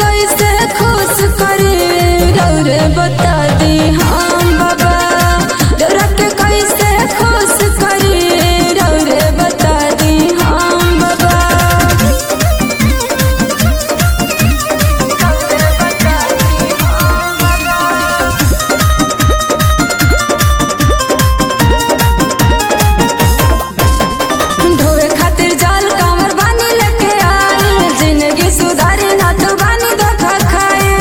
कैसे खुश करी रौरे बता दी हम बाबा डरा के कैसे खुश करी रौरे बता दी हम बाबा ढोवे खातिर जाल कांवर बानी लेके आए जिंदगी सुधारे ना तो बानी धोखा खाए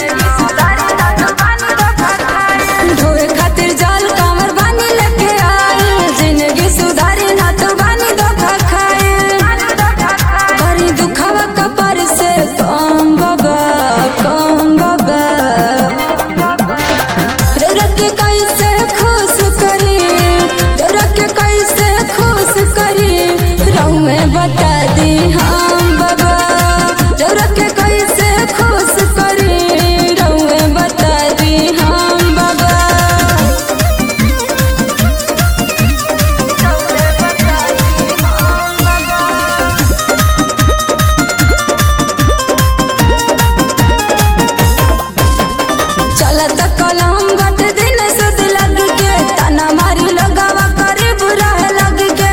ढोवे खातिर जाल कांवर बानी लेके आए जिंदगी सुधारे ना तो बानी धोखा खाए बड़ी दुखावा कपर से कम बाबा कम बाबा रौरा के कैसे खुश करी रौरा के कैसे खुश करी रहू में बता दी हम बाबा रौरा के कैसे खुश करी रहू में बता दी हम बाबा चलत कलम बट दिन सुध लग के तना मारी लगावा करे बुरा लग के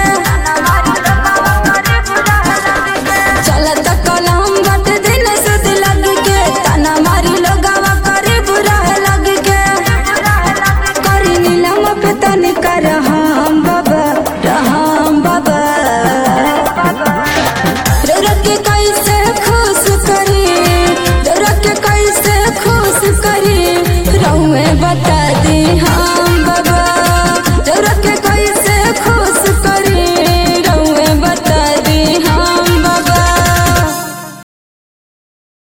चलत कलम बट दिन सुध लग के तना मारी लगावा करे बुरा लग के करी नीलम पे तन कर हम बाबा रहम बाबा रौरा के कैसे खुश करी रौरा के कैसे खुश करी रहू में बता